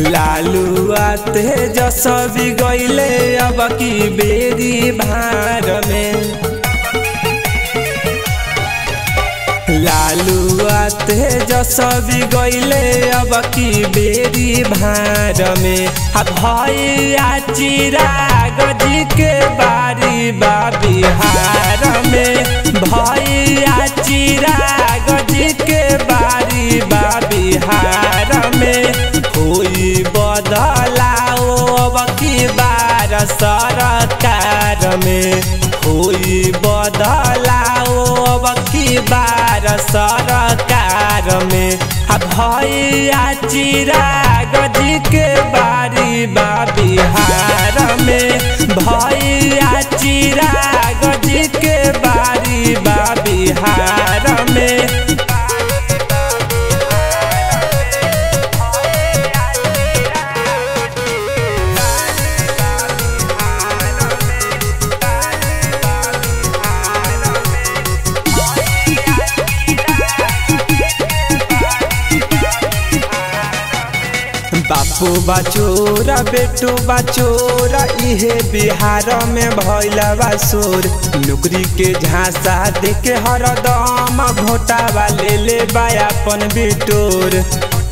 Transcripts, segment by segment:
लालू आते जसबी गईले अब की बेरी भार में लालू आते जसबी गईले अब की बेरी भार में आ भैया चिराग जी के बारी बा बिहार में भैया चिराग जी के बारी बा बिहार में कोई बदलाओ अब की बार सरकार में कोई बदलाओ अब की बार सरकार में आ भैया चिराग जी के बारी बा बिहार में भैया चिराग जी के बारी बा बिहार में बापू बचोरा बेटू बचोरा इहे बिहार में भैला बासोर नौकरी के झांसा देके हरदम घोटावा ले ले बायापन बिटोर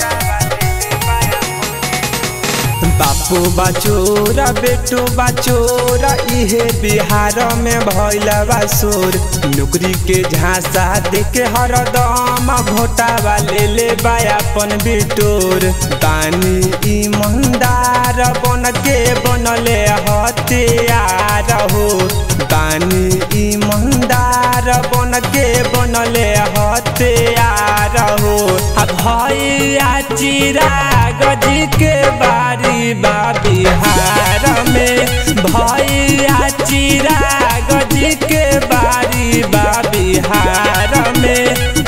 बापू बचोरा बेटू बचोरा इहे बिहार में भैला बासोर नौकरी के झांसा देके हरदम घोटावा ले ले बायापन बिटोर बानी ईमानदार बन के बनले हथियार हो बानी ईमानदार बन के बनले हथियार हो आ भैया चिराग जी के बारी बा बिहार में भैया चिराग जी के बारी बा बिहार में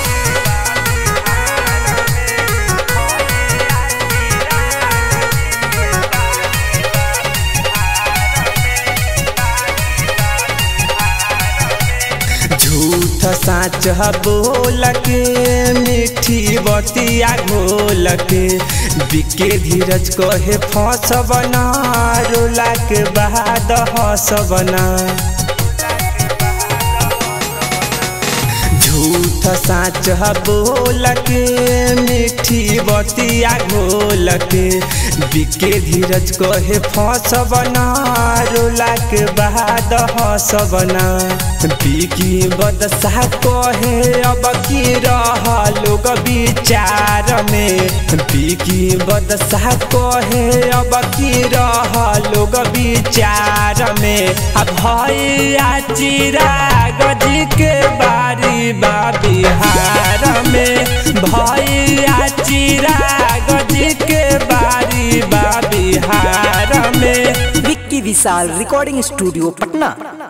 झूठ साच बोल के मीठी बतिया घोल के बिके धीरज कहे फसबना रोला के बाद हसबना झूठ साच बोल के मीठी बतिया घोल के बिके धीरज कहे फसबना रोला के बाद हसबना बिकी बदसा कहे अब की रह लोग विचार में बिकी बदसा कहे अब की रह लोग विचार में आ भैया चिराग जी के बारी बा बिहार में भैया चिराग जी के बारी बा बिहार में विक्की विशाल रिकॉर्डिंग स्टूडियो पटना